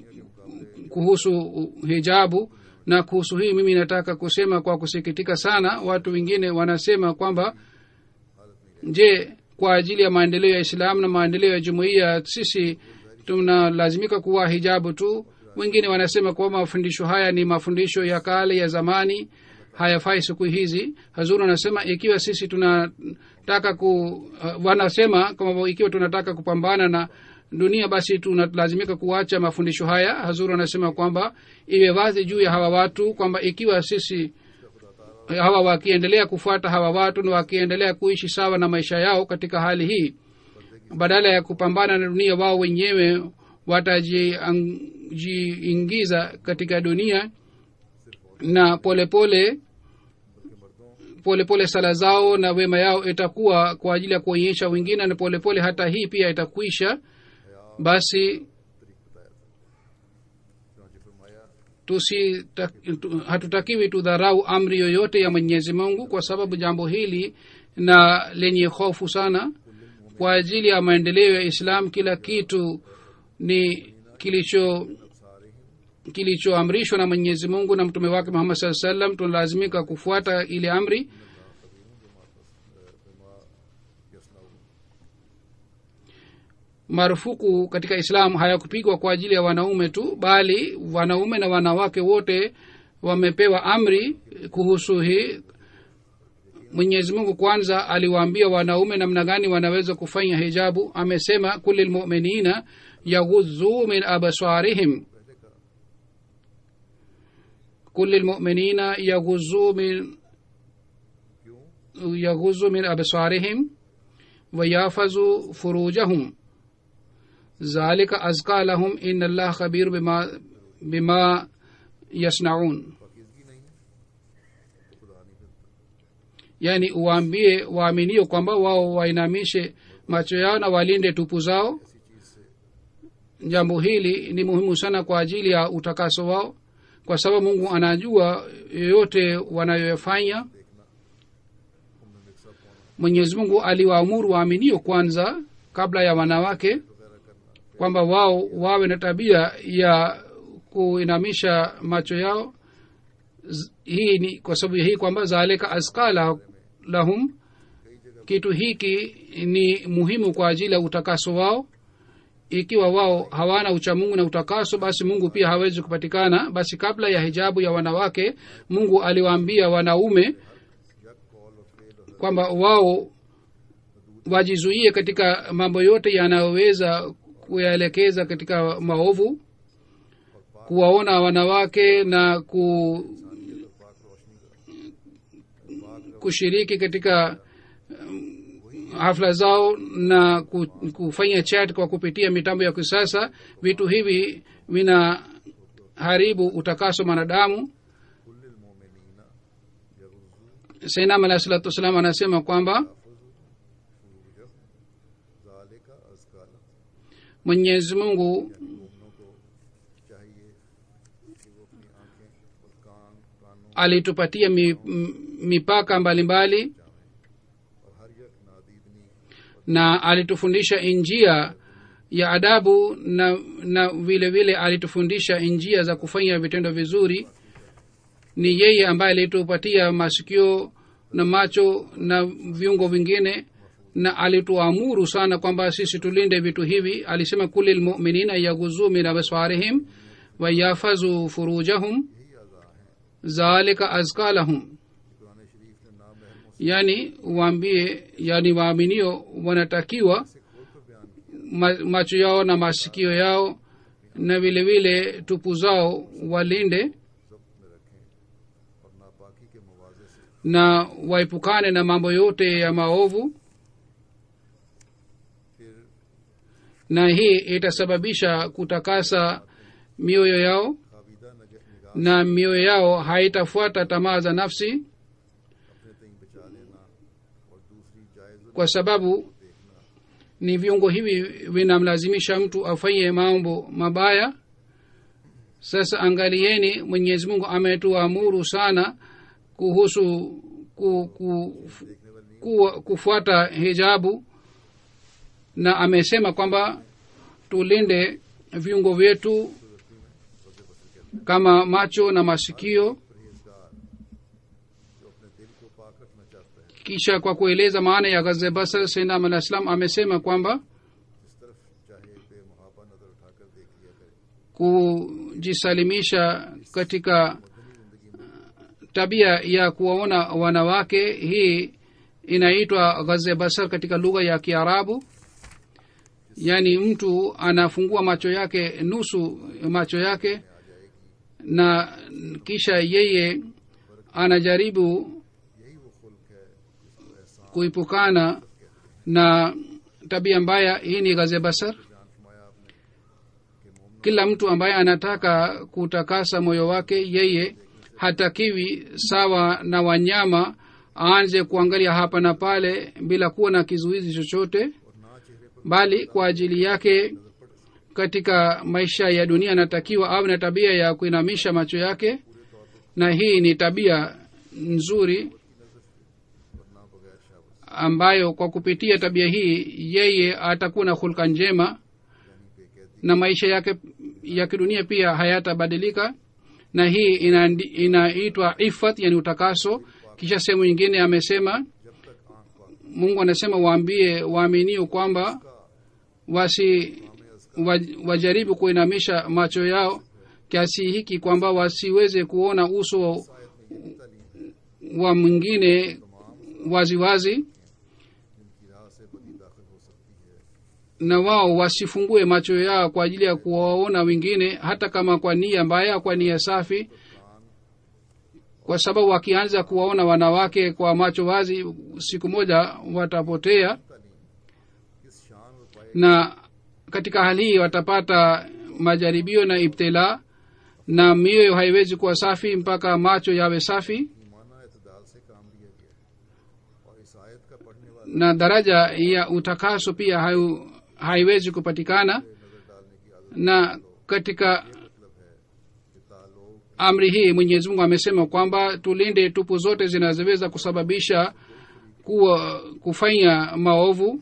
kuhusu hijabu na kuhusu hii mimi nataka kusema kwa kusikitika sana watu wengine wanasema kwamba je kwa ajili ya maendeleo ya islamu na maendeleo ya jumuiya sisi tunalazimika kuwa hijabu tu wengine wanasema kwamba mafundisho haya ni mafundisho ya kale ya zamani hayafai siku hizi hazuru anasema ikiwa sisi tunataka ku uh, wanasema kwamba ikiwa tunataka kupambana na dunia basi tunalazimika kuacha mafundisho haya hazuru anasema kwamba iwe wazi juu ya hawa watu kwamba ikiwa sisi hawa wakiendelea kufuata hawa watu na wakiendelea kuishi sawa na maisha yao katika hali hii badala ya kupambana na dunia wao wenyewe watajiingiza katika dunia na polepole polepole pole sala zao na wema yao itakuwa kwa ajili ya kuonyesha wengine na polepole pole hata hii pia itakwisha basi तरीक बताया था चुनाचे फरमाया tusi ta, tu, hatutakiwi tudharau amri yoyote ya mwenyezi mungu kwa sababu jambo hili na lenye hofu sana kwa ajili ya maendeleo ya islam kila kitu ni kilicho kilichoamrishwa na mwenyezi mungu na mtume wake muhammad saa salam tunalazimika kufuata ile amri marufuku katika islamu hayakupigwa kwa ajili ya wanaume tu bali wanaume na wanawake wote wamepewa amri kuhusu hii mwenyezi mungu kwanza aliwaambia wanaume namna gani wanaweza kufanya hijabu amesema kuli lmuminina yaghudhuu min absarihim kuli lmuminina yaghudhuu min yaghudhuu min absarihim wayafazuu furujahum zalika azka lahum in allah khabir bima, bima yasnaun पाकिजगी नहीं है तो खुदा नहीं फिरता yaani uwaambie waaminio kwamba wao wainamishe macho yao na walinde tupu zao इसी चीज से jambo hili ni muhimu sana kwa ajili ya utakaso wao kwa sababu mungu anajua yoyote wanayoyafanya उनमें मिक्सअप होना mwenyezi mungu aliwaamuru waaminio kwanza kabla ya wanawake वगैरह करना kwamba wao wawe na tabia ya kuinamisha macho yao Z- hii ni kwa sababu ya hii kwamba zalika aska la- lahum kitu hiki ni muhimu kwa ajili ya utakaso wao ikiwa wao hawana uchamungu na utakaso basi mungu pia hawezi kupatikana basi kabla ya hijabu ya wanawake mungu aliwaambia wanaume यक कौल और फेल और kwamba wao wajizuie katika mambo yote yanayoweza kuyaelekeza katika maovu kuwaona wanawake na ku, kushiriki katika um, hafla zao na ku- kufanya chat kwa kupitia mitambo ya kisasa vitu hivi vinaharibu utakaso mwanadamu कुल मोमिनीना sainam alahi salatu wassalam anasema kwamba जाले का अजकाल mwenyezi mungu मोमनों को चाहिए कि वो अपनी आंखें और कान कानों alitupatia mi, m- mipaka mbalimbali mbali, और हर यक नादीदनी na alitufundisha njia ya adabu na na vile vile alitufundisha njia za kufanya vitendo vizuri ni yeye ambaye alitupatia masikio na macho na viungo vingine na alituamuru sana kwamba sisi tulinde vitu hivi alisema kuli lmuminina yaghuzuu min absarihim wayafazu furujahum zalika azka lahum Quran शरीफ ने नाम महरमों yani waambie yani waaminio wanatakiwa से खोलकर बयान किया ma, macho yao na masikio yao na vile vile tupu zao walinde जब्त में रखें और नापाकी के मवाजे से na waepukane na mambo yote ya maovu फिर na hii itasababisha kutakasa mioyo yao खाबिदा नग- निगाह na mioyo yao haitafuata tamaa za nafsi अपने तई बचा लेना और दूसरी जायज kwa sababu देखना ni viungo hivi vinamlazimisha mtu afanye mambo mabaya sasa angalieni mwenyezi mungu ametuamuru sana kuhusu ku, ku, ku, kufuata hijabu na amesema kwamba tulinde viungo vyetu kama macho na masikio परहेजगार जो अपने दिल को पाक रखना चाहता है kisha kwa kueleza maana ya ghaze basar sainam alah salam amesema kwamba जिस तरफ चाहे बेमुहाबा नजर उठाकर देख लिया करे kujisalimisha katika tabia ya kuwaona wanawake hii inaitwa ghaze basar katika lugha ya kiarabu yaani mtu anafungua macho yake nusu macho yake na kisha yeye anajaribu यही वो खुल्क है जिसको एहसान kuipukana na tabia mbaya hii ni ghaze basar जान फरमाया आपने कि मोमन kila mtu ambaye anataka kutakasa moyo wake yeye hatakiwi sawa na wanyama aanze kuangalia hapa na pale bila kuwa na kizuizi chochote और ना चेहरे पर bali kwa ajili yake katika maisha ya dunia anatakiwa awe na tabia ya kuinamisha macho yake na hii ni tabia nzuri और ना बगैर शाबत ambayo kwa kupitia tabia hii yeye atakuwa na hulka njema यानी बेकैदी na maisha yake ya kidunia pia hayatabadilika na hii inaandi- inaitwa ifat yani utakaso kisha sehemu nyingine amesema जब तक आंख पाक mungu anasema waambie waaminio kwamba wasi waj, wajaribu kuinamisha macho yao kiasi hiki kwamba wasiweze kuona uso आयत में यही तालीम है wa mwingine waziwazi जिनकी राह से बदी दाखिल हो सकती है na wao wasifungue macho yao kwa ajili ya kuwaona wengine hata kama kwa nia mbaya kwa nia safi kwa sababu wakianza kuwaona wanawake kwa macho wazi siku moja watapotea तालीम किस शान और पाए na katika hali hii watapata majaribio na ibtila na mioyo haiwezi kuwa safi mpaka macho yawe safi ईमाना एतदाल से काम लिया गया है और इस आयत का पढ़ने वाले na daraja ya utakaso pia hai, haiwezi kupatikana नजर डालने की आदत na katika मतलब है कि तालोग amri hii mwenyezi mungu amesema kwamba tulinde tupu zote zinazoweza kusababisha kuwa kufanya maovu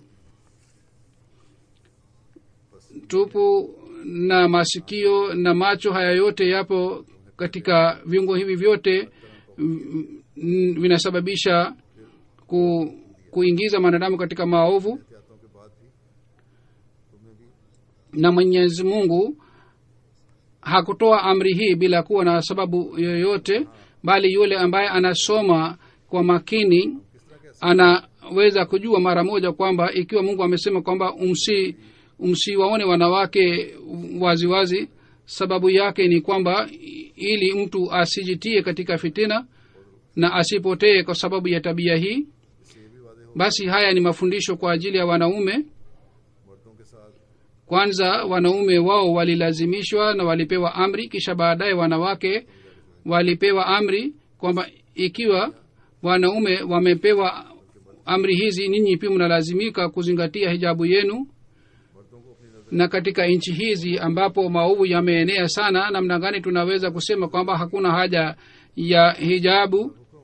tupu na masikio na macho haya yote yapo katika viungo hivi vyote mm, mm, vinasababisha ku, kuingiza mwanadamu katika maovu एहतियातों के बाद भी तुम्हें भी na mwenyezi mungu hakutoa amri hii bila kuwa na sababu yoyote bali yule ambaye anasoma kwa makini किस तरह कह anaweza kujua mara moja kwamba ikiwa mungu amesema kwamba umsi msiwaone wanawake waziwazi wazi, sababu yake ni kwamba ili mtu asijitie katika fitina na asipotee kwa sababu ya tabia hii इससे ये भी वादे हो basi haya ni mafundisho kwa ajili ya wanaume मर्दों के साथ kwanza wanaume wao walilazimishwa na walipewa amri kisha baadaye wanawake walipewa amri kwamba ikiwa wanaume wamepewa amri hizi ninyi pia mnalazimika kuzingatia hijabu yenu मर्दों को अपनी नजर na katika nchi hizi ambapo maovu yameenea sana namna gani tunaweza kusema kwamba hakuna haja ya hijabu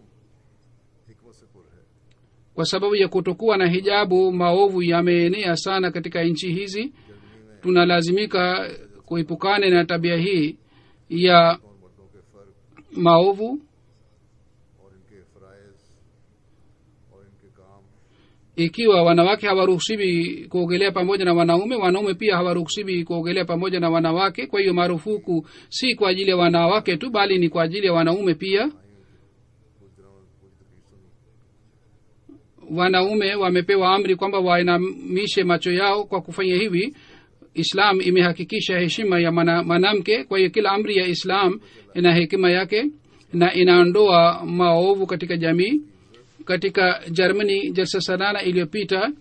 हिकमत से पुर है kwa sababu ya kutokuwa na hijabu maovu yameenea sana katika nchi hizi tunalazimika kuepukane na tabia hii ya और मर्दों के फर्क maovu और इनके फ़राइज़ और इनके काम ikiwa wanawake hawaruhusiwi kuogelea pamoja na wanaume wanaume pia hawaruhusiwi kuogelea pamoja na wanawake kwa hiyo marufuku si kwa ajili ya wanawake tu bali ni kwa ajili ya wanaume pia कुछ दिनों में पूरी तकलीफ सुनी wanaume wamepewa amri kwamba wainamishe macho yao kwa kufanya hivi islam imehakikisha heshima ya mana- mwanamke kwa hiyo kila amri ya islam ina hekima yake na inaondoa maovu katika jamii katika germany jalsa sanana iliyopita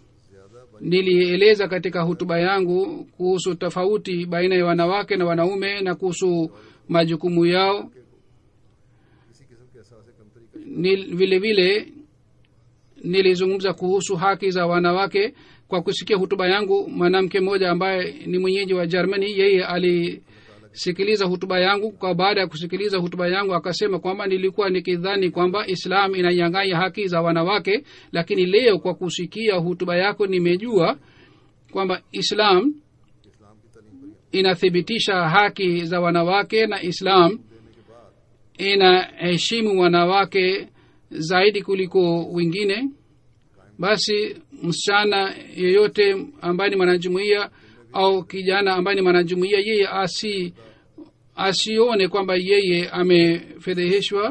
nilieleza katika hutuba yangu kuhusu tofauti baina ya wanawake na wanaume na kuhusu majukumu yao किसी किस्म के एहसास कमतरी का Nil, vile vile nilizungumza kuhusu haki za wanawake kwa kusikia hutuba yangu mwanamke mmoja ambaye ni mwenyeji wa germany yeye alisikiliza hutuba yangu kwa baada ya kusikiliza hutuba yangu akasema kwamba nilikuwa nikidhani kwamba islam inanyang'anya haki za wanawake lakini leo kwa kusikia hutuba yako nimejua kwamba islam इस्लाम की तालीम पर inathibitisha haki za wanawake na islam inaheshimu wanawake zaidi kuliko wengine basi msichana yeyote ambaye ni mwanajumuia au kijana ambaye ni mwanajumuia yeye asi asione kwamba yeye amefedheheshwa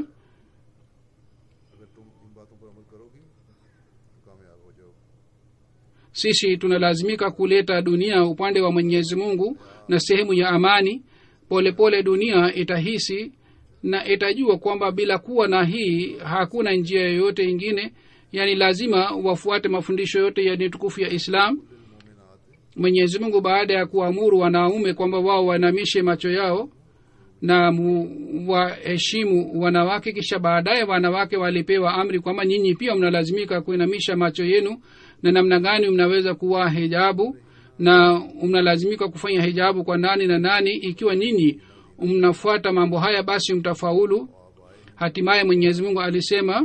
अगर तुम इन बातों पर अमल करोगी तो कामयाब हो जाओ sisi tunalazimika kuleta dunia upande wa mwenyezi mungu na sehemu ya amani polepole pole dunia itahisi na itajua kwamba bila kuwa na hii hakuna njia yoyote ingine yaani lazima wafuate mafundisho yote ya tukufu ya islam mwenyezi mungu baada ya kuamuru wanaume kwamba wao wainamishe macho yao na mu- waheshimu wanawake kisha baadaye wanawake walipewa amri kwamba nyinyi pia mnalazimika kuinamisha macho yenu na namna gani mnaweza kuwa hijabu na mnalazimika kufanya hijabu kwa nani na nani ikiwa nyinyi mnafuata mambo haya basi mtafaulu hatimaye mwenyezi mungu alisema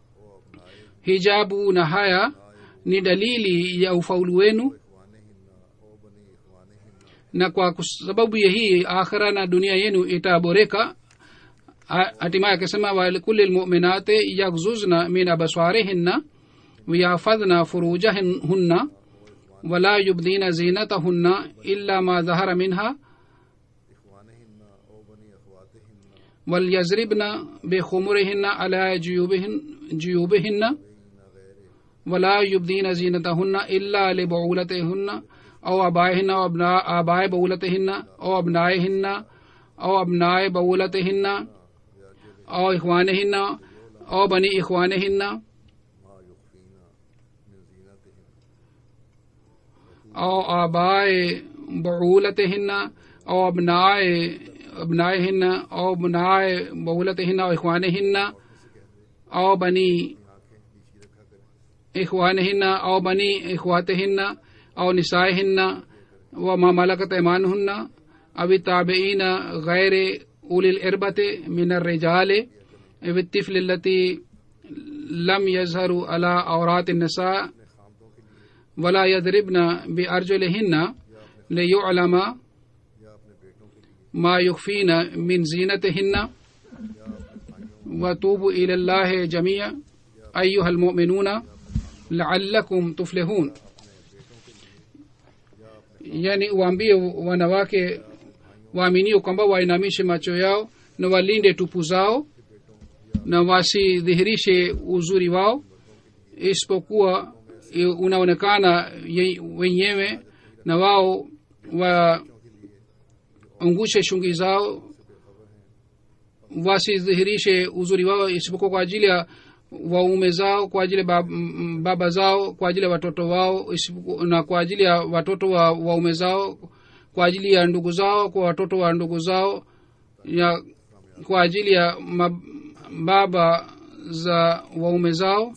hijabu na haya ni dalili ya ufaulu wenu na kwa kus- sababu ya hii akhira na dunia yenu itaboreka Ha- hatimaye akasema walikuli lmuminati yaghzuzna min absarihinna wayahfadhna furujahunna wala yubdina zinatahunna illa ma dhahara minha इखवानहिन्ना ओ बनी अखवातिहिन्ना وليضربن بخمرهن على جيوبهن جيوبهن ولا يبدين زينتهن إلا لبعولتهن أو أبائهن أو أبناء آباء بعولتهن أو أبنائهن أو أبناء بعولتهن أو إخوانهن أو بني إخوانهن मा युखफीना मिन जीनतिहिन أو آباء بعولتهن أو أبناء أبنائهن أو أبناء بعولتهن أو إخوانهن أو بني إخوانهن أو بني إخواتهن أو نسائهن وما ملكت أيمانهن أو التابعين غير أولي الإربة من الرجال أو الطفل التي لم يظهروا على عورات النساء ولا يضربن بأرجلهن ليعلم या अपने बेटों के लिए ما يخفين من زينتهن وتوبوا إلى الله جميعا أيها المؤمنون لعلكم تفلحون yani waambie wanawake waaminio kwamba wainamishe macho yao na walinde tupu zao na wasidhihirishe uzuri wao isipokuwa i- unaonekana ye- wenyewe na wao waangushe shungi zao wasidhihirishe uzuri wao isipokuwa kwa ajili ya waume zao kwa ajili ya bab, m- baba zao kwa ajili ya watoto wao isipoku- na kwa ajili ya watoto wa waume zao kwa ajili ya ndugu zao kwa watoto wa ndugu zao ya kwa ajili ya mab, baba za waume zao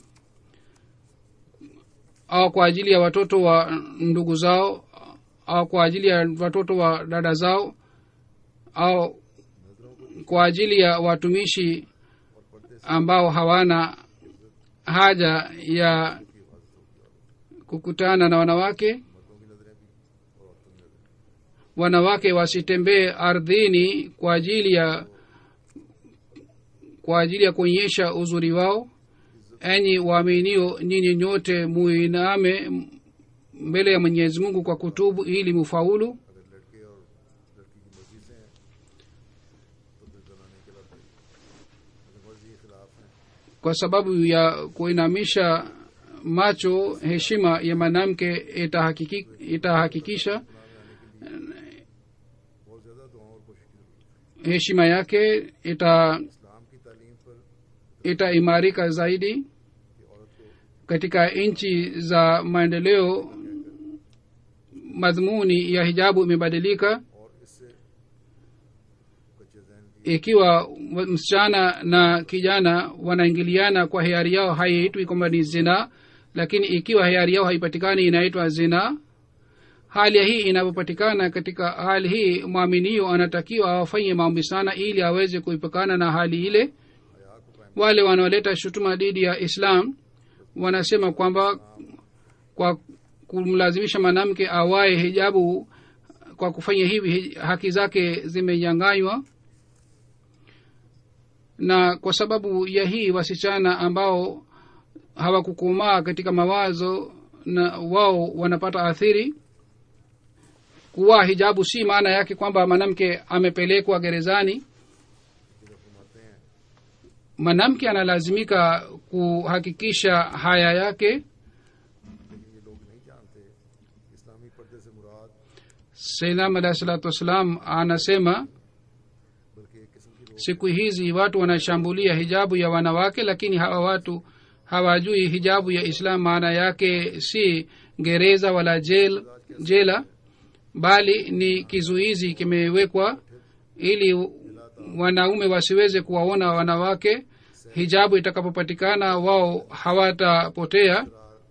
au kwa ajili ya watoto wa ndugu zao au kwa ajili ya watoto wa dada zao au kwa ajili ya watumishi ambao hawana haja ya kukutana na wanawake wanawake wasitembee ardhini kwa ajili ya kwa ajili ya kuonyesha uzuri wao enyi waaminio nyinyi nyote muiname mbele ya mwenyezi mungu kwa kutubu ili mufaulu अगर लड़के और लड़की की मर्जी से हैं तो फिर जनाने के खिलाफ है अगर मर्जी के खिलाफ हैं kwa sababu ya kuinamisha macho heshima ya mwanamke itahakiki- itahakikisha बहुत ज़्यादा दुआओं और कोशिश की जरूरत है heshima yake ita इस्लाम की तालीम पर itaimarika zaidi कि औरत को katika nchi za maendeleo madhumuni ya hijabu imebadilika और इससे कच्चे जहन की ikiwa wa- msichana na kijana wanaingiliana kwa hiari yao haiitwi kwamba ni zina lakini ikiwa hiari yao haipatikani inaitwa zina hali ya hii inapopatikana katika hali hii mwaminio anatakiwa awafanye maombi sana ili aweze kuipakana na hali ile हया को कायम wale wanaoleta shutuma dhidi ya islam wanasema kwamba kwa kumlazimisha mwanamke awaye hijabu kwa kufanya hivi hi- haki zake zimenyanganywa na kwa sababu ya hii wasichana ambao hawakukomaa katika mawazo na wao wanapata athiri kuwa hijabu si maana yake kwamba mwanamke amepelekwa gerezani जब फरमाते हैं mwanamke analazimika kuhakikisha haya yake लेकिन ये लोग नहीं जानते इस्लामी पर्दे से मुराद sainam alahi salatu wassalam anasema बल्कि एक किस्म की रोक siku hizi watu wanashambulia hijabu ya wanawake lakini hawa watu hawajui hijabu ya islam maana yake si gereza wala jel, jela bali ni kizuizi kimewekwa ili wanaume wasiweze kuwaona wanawake hijabu itakapopatikana wao hawatapotea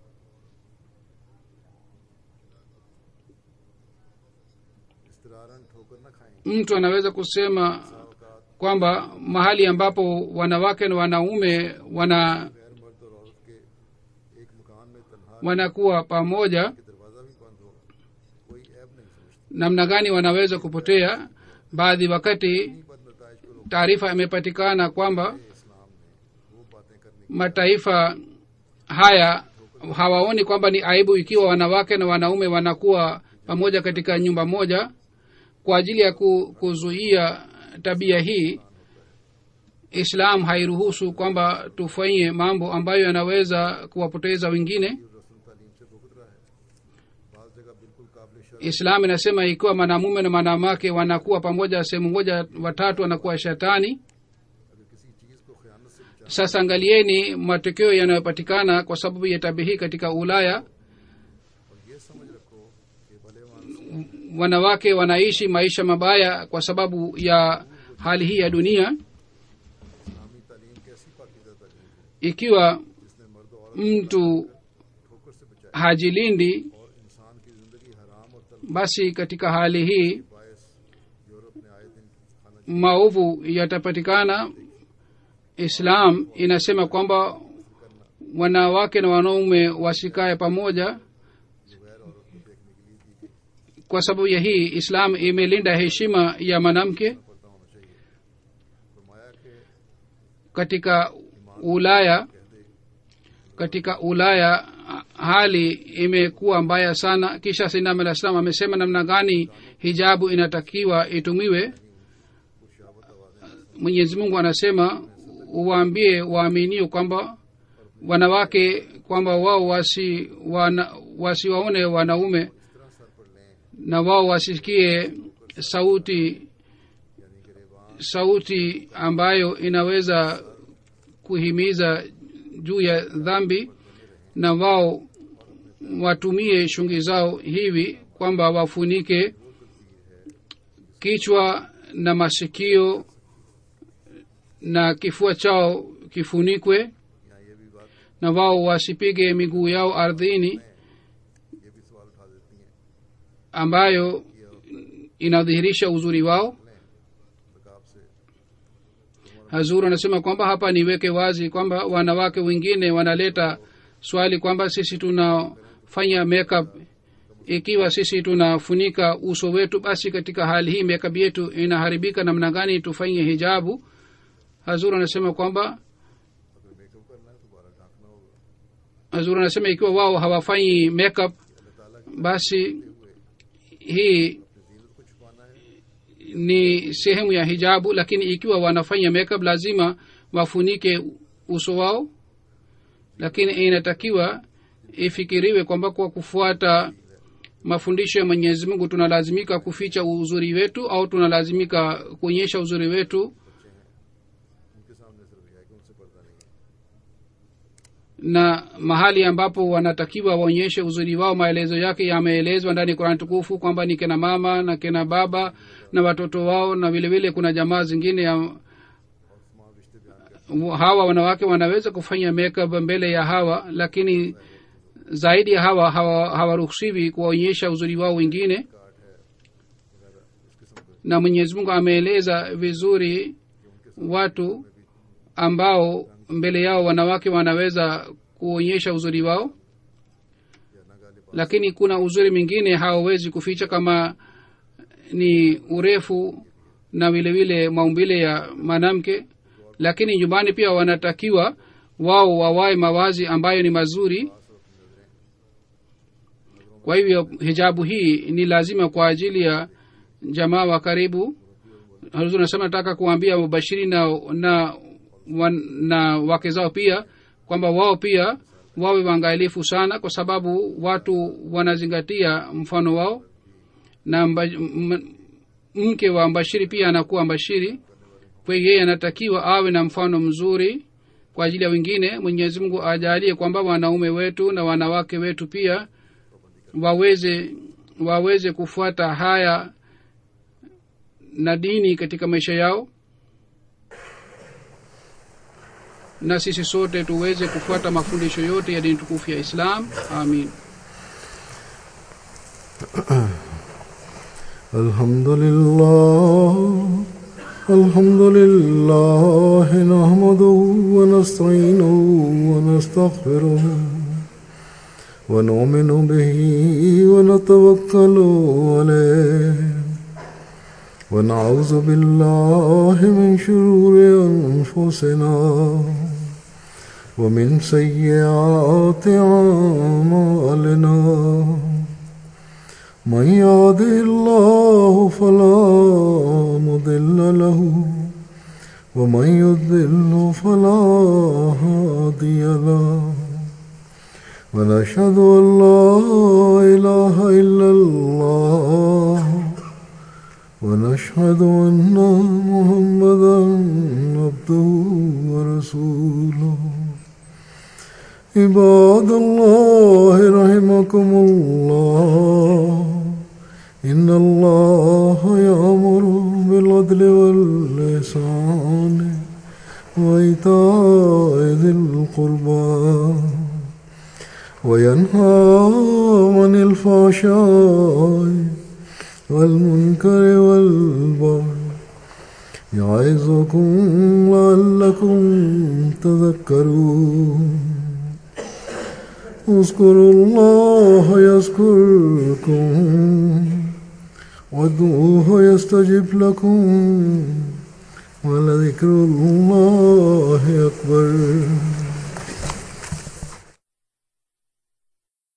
इसतरारन ठोकर न खाएं mtu anaweza kusema औकात kwamba mahali ambapo wanawake na wanaume wana गैर मर्द और औरत के एक मकान में तनहा wanakuwa pamoja के दरवाज़ा भी बंद हो कोई ऐब नहीं समझता namna gani wanaweza kupotea baadhi wakati इन्हीं पर नतज को रोक taarifa imepatikana kwamba इस्लाम ने वो बातें करने की mataifa haya hawaoni kwamba ni aibu ikiwa wanawake na wanaume wanakuwa pamoja katika nyumba moja kwa ajili ya ku- kuzuia tabia hii islam hairuhusu kwamba tufanye mambo ambayo yanaweza kuwapoteza wengine रसूल तालीम से भुगत रहा है बाज़ जगह बिल्कुल काबिल शर्म islam inasema ikiwa mwanamume na mwanamke wanakuwa pamoja sehemu moja watatu wanakuwa shetani अगर किसी चीज़ को खयानत से बचा sasa angalieni matokeo yanayopatikana kwa sababu ya tabi hii katika ulaya और ये समझ रखो कि भले मानस wanawake wanaishi maisha mabaya kwa sababu ya hali hii ya dunia इस्लामी तालीम कैसी पाकिजा तालीम है ikiwa जिसने मर्द और mtu ठोकर से बचाया hajilindi और इंसान की जिंदगी हराम और तलब basi katika hali hii bias Europe ने आए दिन खाना maovu yatapatikana islam inasema kwamba wanawake na wanaume wasikae pamoja जो गैर औरत को देखने के लिए दी गई kwa sababu ya hii islam imelinda heshima ya mwanamke पर्दा होना चाहिए फरमाया कि katika ulaya कह दे katika ulaya hali imekuwa mbaya sana kisha sinam alah salam amesema namna gani hijabu inatakiwa itumiwe कुछ शाबत आवाजें mwenyezi mungu anasema uwaambie waaminio kwamba wanawake kwamba wao wasi wana, wasiwaone wanaume na wao wasisikie sauti sauti ambayo inaweza kuhimiza juu ya dhambi na wao watumie shungi zao hivi kwamba wafunike kichwa na masikio na kifua chao kifunikwe यहाँ ये भी बात na wao wasipige miguu yao ardhini ये भी सवाल उठा देती हैं ambayo inadhihirisha uzuri wao नकाब से hazur anasema kwamba hapa niweke wazi kwamba wanawake wengine wanaleta swali kwamba sisi tunafanya makeup ikiwa sisi tunafunika uso wetu basi katika hali hii makeup yetu inaharibika namna gani tufanye hijabu hazur anasema kwamba अगर makeup करना है तो दोबारा ढांकना होगा hazur anasema ikiwa wao hawafanyi makeup basi hii जीनत को छुपाना है ni sehemu ya hijabu lakini ikiwa wanafanya makeup lazima wafunike uso wao lakini inatakiwa ifikiriwe kwamba kwa kufuata mafundisho ya mwenyezi mungu tunalazimika kuficha uzuri wetu au tunalazimika kuonyesha uzuri wetu उनके सामने सिर्फ यह है कि उनसे पर्दा नहीं है na mahali ambapo wanatakiwa waonyeshe uzuri wao maelezo yake yameelezwa ndani ya kurani tukufu kwamba ni kina mama na kina baba na watoto wao na vile vile kuna jamaa zingine ya तमाम रिश्ते बयान कर hawa wanawake wanaweza kufanya makeup mbele ya hawa lakini zaidi ya hawa hawa- hawaruhusiwi kuwaonyesha uzuri wao wengine काट है वगैरह इस किस्म के na mwenyezi mungu ameeleza vizuri watu ambao mbele yao wanawake wanaweza kuonyesha uzuri wao या नगाले lakini kuna uzuri mwingine hawawezi kuficha kama ni urefu na vile vile maumbile ya mwanamke lakini nyumbani pia wanatakiwa wao wawae mawazi ambayo ni mazuri kwa hivyo hijabu hii ni lazima kwa ajili ya jamaa wa karibu Hazur nasema nataka kuambia mubashiri na, na, wan, na wake zao pia kwamba wao pia wawe waangalifu sana kwa sababu watu wanazingatia mfano wao na mba, m, mke wa mbashiri pia anakuwa mbashiri kwa hiyo yeye anatakiwa awe na mfano mzuri kwa ajili ya wengine mwenyezi mungu ajalie kwamba wanaume wetu na wanawake wetu pia waweze waweze kufuata haya na dini katika maisha yao na sisi sote tuweze kufuata mafundisho yote ya dini tukufu ya islam amin الحمد لله الحمد لله نحمده ونستعينه ونستغفره ونؤمن به ونتوكل عليه ونعوذ بالله من شرور أنفسنا ومن سيئات أعمالنا من يهده الله فلا مضل له ومن يضلل فلا هادي له ونشهد ان لا اله الا الله ونشهد ان محمدا عبده ورسوله عباد الله رحمكم الله إن الله يأمر بالعدل واللسان وإيتاء ذي القربى وينهى عن الفحشاء والمنكر والبغي يعظكم لعلكم تذكرون اذكروا الله يذكركم وادعوه يستجب لكم ولذكر الله أكبر